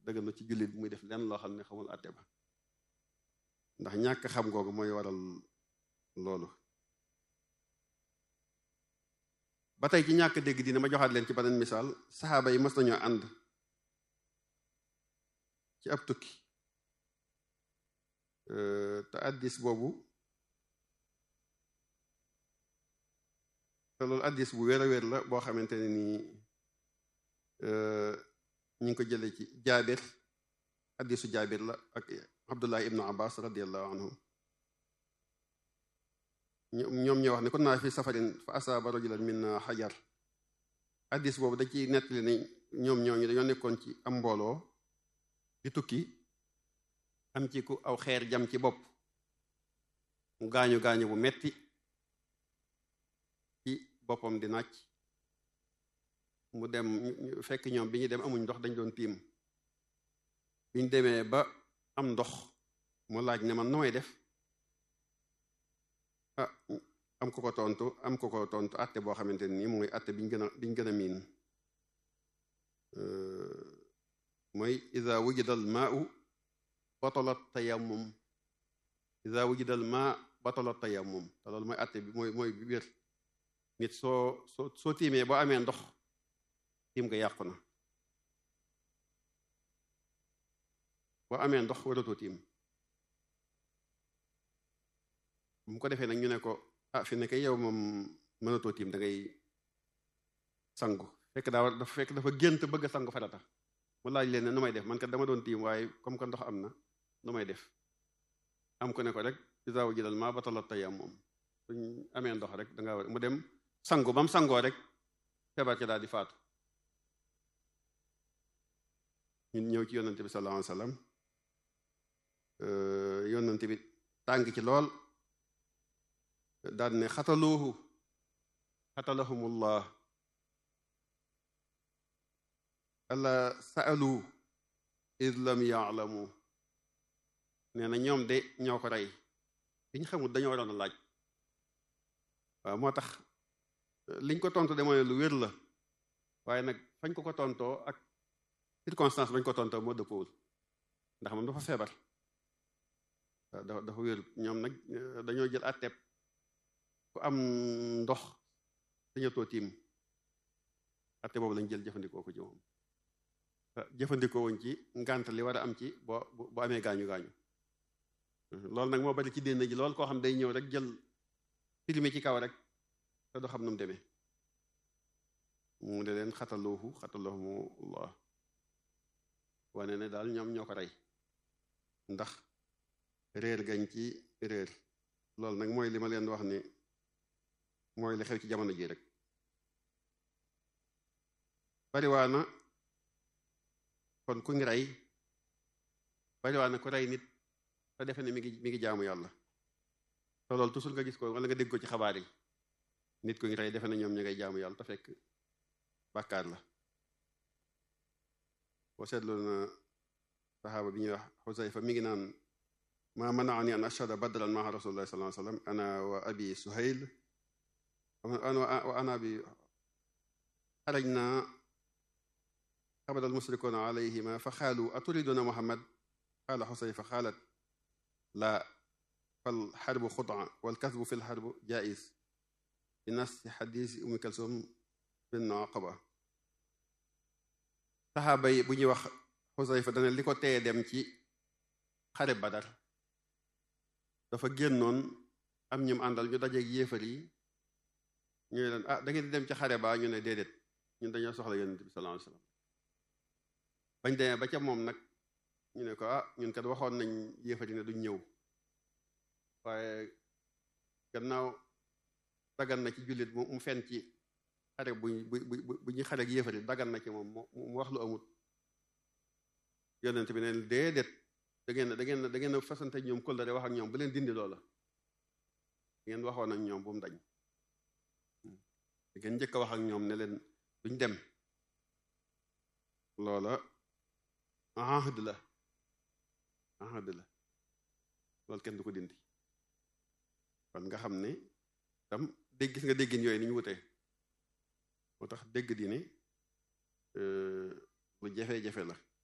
dëggal na ci jullit muy def lenn loo xam ne xamul àtte ba ndax ñàkk xam googu mooy waral loolu ba tey ci ñàkk dégg dina ma joxaat leen ci beneen misaal saxaaba yi mës nañoo ànd ci ab tukki te addis boobu te loolu addis bu wér a wér la boo xamante ne nii ñu ngi ko jëlee ci jaabir addisu jaabir la ak abdullah ibnu abbas radiallahu anhum ñoom ñoo wax ne kon naa fi safarin fa asaaba rajulan minna xajar addis boobu da ci nettali ne ñoom ñooñu dañoo nekkoon ci am mbooloo di tukki am ci ku aw xeer jam ci bopp mu gaañu gaañu bu metti ci boppam di nàcc mu dem fekk ñoom bi ñu dem amuñ ndox dañ doon tiim biñ demee ba am ndox mu laaj ne man nu may def ah am ko ko tontu am ko ko tontu atte boo xamante nii mooy atte biñ gën a biñ gën a miin mooy ida wujida al maau batalat tayammum ida wujida al maa batalat tayammum te loolu mooy atte bi mooy mooy bi wér nit soo soo soo tiimee boo amee ndox tiim nga yàqu na boo amee ndox waratoo tiim bu ko defee nag ñu ne ko ah fi ne kay yow moom mënatoo tiim da ngay sangu fekk daa dafa fekk dafa gént bëgg a sangu farata mu laaj leen ne nu may def man kat dama doon tiim waaye comme que ndox am na nu may def am ko ne ko rek isaawu jëlal maa batalat tayammum suñ amee ndox rek da nga war mu dem sangu ba mu sangoo rek feebar ci daal di faatu ñun ñëw ci yonante bi sallallahu alayhi wasallam yonante bi tàng ci lool daal ne xataluuhu xatalahumullah alla saalu id lam yaalamu nee na ñoom de ñoo ko rey li ñu xamul dañoo waroon a laaj waaw moo tax liñ ko tontu de mooy lu wér la waaye nag fañ ko ko tontoo ak circonstance bañ ko tontoo moo dëppoowul ndax moom dafa feebar dafa dafa wér ñoom nag dañoo jël atteb ku am ndox dañatoo tiim atte boobu lañ jël jëfandikoo ko ci moom jëfandikoo wuñ ci ngànt li war a am ci boo bu amee gaañu gaañu loolu nag moo bari ci dénn ji loolu koo xam day ñëw rek jël filmi ci kaw rek te du xam nu mu demee mu ne leen xataluuhu xatalahumullah wane ne daal ñoom ñoo ko rey ndax réer gañ ci réer loolu nag mooy li ma leen wax ni mooy li xew ci jamono ji rek bariwaana kon ku ngi rey bariwaana ku rey nit te defe ne mi ngi mi ngi jaamu yàlla te loolu toujours nga gis ko wala nga dégg ko ci xabaar yi nit ku ngi rey defe ne ñoom ñu ngay jaamu yàlla te fekk bàkkaar la boo seetloo na saxaaba bi ñuy wax xusayfa mi ngi naan ma manaani an ashhada badran maa rasulillahi sallallahu alayhi wasallam ana wa abi suhayl wa ana bi xarajna xabada almusrikuuna alayhima fa xaalu aturiduna muhammad qaala xusayfa xaalat laa fal xarbu xudaa wal kasbu fi lxarbu jaiz bi nas xadisi umi kalsum bin aqaba saxaaba yi bu ñuy wax xusayfa dana li ko teye dem ci xare badar dafa génnoon am ñum àndal ñu dajeeg yéefar yi ñu leen ah da ngeen di dem ci xare ba ñu ne déedéet ñun dañoo soxla yonent bi sallallahu alayhi wasallam bañ demee ba ca moom nag ñu ne ko ah ñun kat waxoon nañ yéefar yi ne duñ ñëw waaye gannaaw dagan na ci jullit mu fen ci xare bu bu bu ñu xare ak yéefar yi dagan na ci moom mu wax lu amut yonent bi ne déedéet da ngeen da ngeen da ngeen a fasante ñoom kóllëre wax ak ñoom bu leen dindi loola da ngeen waxoon ak ñoom bu mu dañ da ngeen njëkk a wax ak ñoom ne leen duñ dem loola ahd la ahd la loolu kenn du ko dindi kon nga xam ne tam dégg gis nga déggin yooyu ni ñu wutee moo tax dégg di ne lu jafe-jafe la